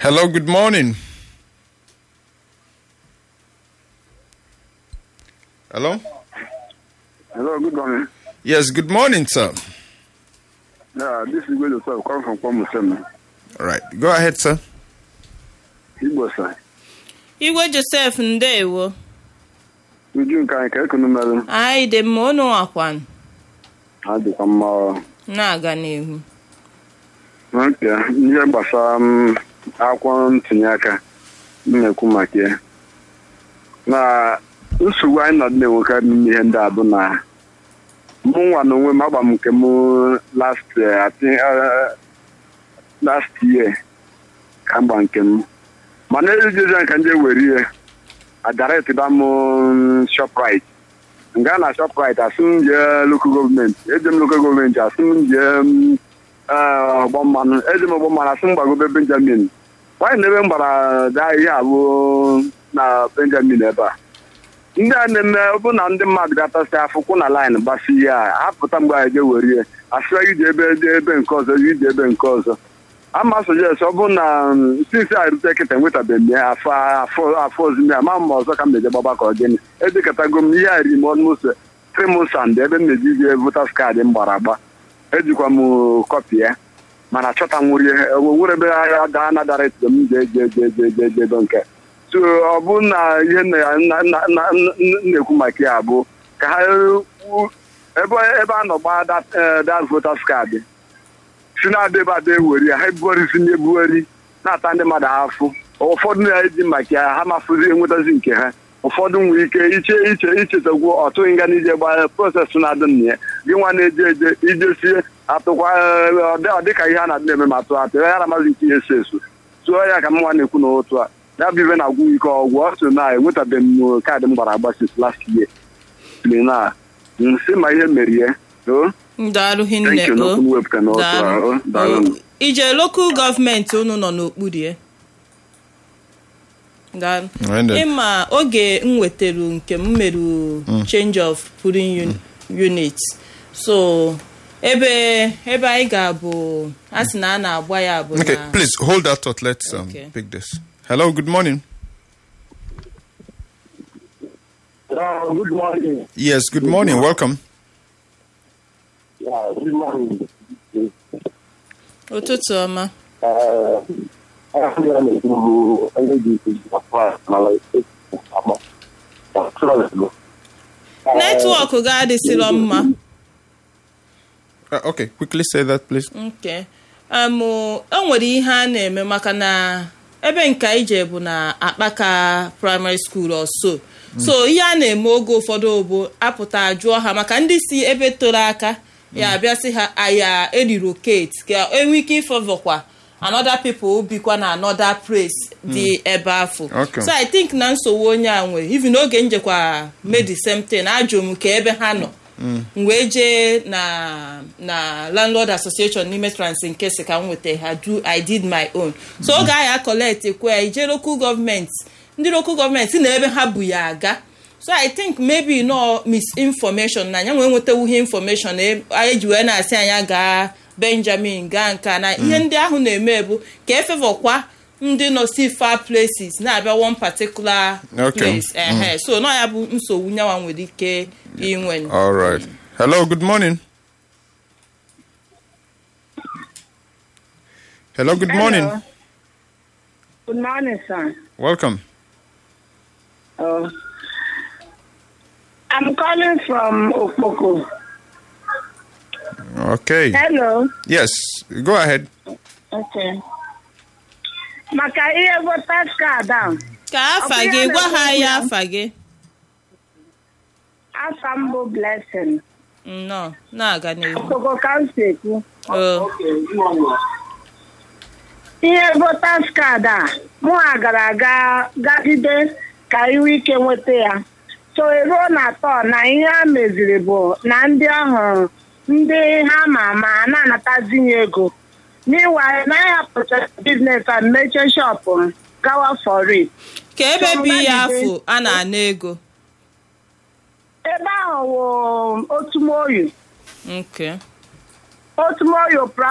Hello, good morning. Hello? Hello, good morning. Yes, good morning, sir. Yeah, this is Igwe Joseph, calling from Kwamusem. All right, go ahead, sir. Igbo, sir. igwe josef ndewo Uju nke anyị ka ekunu mere anyị dị mma unu akwan ha dịkwa mma ọ. na-aga n'ihu Ok, ihe gbasara m akwụkwọ ntinye aka m na-ekwu maka ya na nsogbu anyị nọ na-enwekarị n'ime ihe ndị a bụ na mụ nwa na onwe m agba m nke m last year, I think, uh, last year ka m gba nke m mana ejezi nka nje were ihe adaretịba m shoprite nga na shoprite asị m jee lokal gọọmenti eje m lokal gọọmenti asị m jee ọgbọ mmanụ eje m ọgbọ mmanụ asị m gbagobe benjamin nwaanyị na ebe m gbara gaa ihe abụ na benjamin ebe a ndị a na-eme ọ bụ na ndị mmadụ gatasị afụkwụ na laịn gbasi ihe a apụta mgbe anyị je were ihe asịra ije ebe ebe nke ọzọ ije ebe nke ọzọ ama sojes ọ bụ na sinsi a rute kịta enwetabeghị m ya afọ afọ afọ ozime ama m ọzọ ka m na-eje gbaba ka ọ gịnị edekọtago m ihe a ri m almost three months and ebe m na-eji ije votas kaadị m gbara agba ejikwa m kọpị ya mana achọta nwụrụ ihe nwere ebe agha daa na dara etuto m je je je je je je do nke so ọ bụ na ihe nna- nna- nna- nna- nna- na-ekwu maka ya bụ ka ha wu- ebe ebe a nọ gbaa dat- eh, dat votas kaadị si na-ada ebe ada eweri ya ha ebugharizi na ebughari na-ata ndị mmadụ afụ ụfọdụ na-eji maka ya ha mafụzi enwetazi nke ha ụfọdụ nwere ike iche iche ichetagwu ọtụghị nga n'ije gbaa prọsesị na-adị na ya gị nwa na-eje eje ijesie atụkwa eh, ọ dị- ọ dịka ihe a na-adị na-eme ma atụ atụ ya na-amazi nke ihe eso eso tụọ ya ka m nwa na-ekwu n'otu a ya bụ ibe na-agwụ m ike ọgwụ ọ so na enwetabeghị m kaadị m gbara agba since last year na nsị ma ihe merie o daalụ hinne Thank you, o n'okwu m wepụta n'otu a, Daalụ. o, daalụ. O, ije lokal gọọmenti unu nọ n'okpuru ya daalụ Nwende. ịma oge m wetara nke m meru change of pooling un- unit so ebe ebe anyị ga-abụ a sị na a na-agba ya bụ Okay, na please hold that thought. Let's um, Okay. pick this. Hello, good morning. Uh, good morning. Yes, good morning. Welcome. Yeah, good morning. ụtụtụ ọma Uh, I'm going to do energy to the fire. netwọk ga-adịsịrọ mma Uh, okay, quickly say that, please. nke um, o nwere ihe a na-eme maka na ebe nke anyị je bụ na akpaka primary school ọso so ihe a na-eme oge ụfọdụ bụ apụta jụọ ha maka ndị si ebe toro aka ya abịasị ha aya erirokate ka enwe ike ịfọvọkwa another people bikwa na another place dị ebe afọ Okay. so i think na nsogbu onye a nwere even oge njekwa made the same thing ajụ m ka ebe ha nọ m wee jee na na landlord association n'ime trans nke si ka m weta ha do i did my own so oge ahụ a collect ekwe ya ije local gọọmenti ndị local gọọmenti na ebe ha bu ya aga so i think maybe no misinformation na anya nwee nwetawuhe information e- anyị ji wee na-asị anya gaa benjamin gaa nka na ihe ndị ahụ na-eme bụ ka efevọkwa ndị nọ si far places na-abịa one particular Okay. place ehe so nọ ya bụ nsogbu nyanwa nwere ike inwe All right. Hello, good morning. Hello, good morning. Hello. Good morning, sir. Welcome. Uh, I'm calling from Okpoko. Okay. Hello. Yes, go ahead. Okay. Maka ihe voters card ahụ, ka afa Ọ bụ gị ya gwa ha na-ekwu ya ya. afa gị afa m bụ Blessing. nnọọ na-aga n'ihu Okpoko ka m si ekwu. Oh, Ihe voters card a, mụ ha gara aga gagide ka iwe ike nweta ya. So eruo na atọ na ihe a meziri bụ na ndị ọhụrụ ndị ha ma ama a na-anatazi ya ego. Meanwhile, na ya pụtara business and mechie shop m gawa for it. ka ebe So, bi ya Mbadide- afọ a na-ana ego ebe ahụ wụ otumoyo nke otumoyo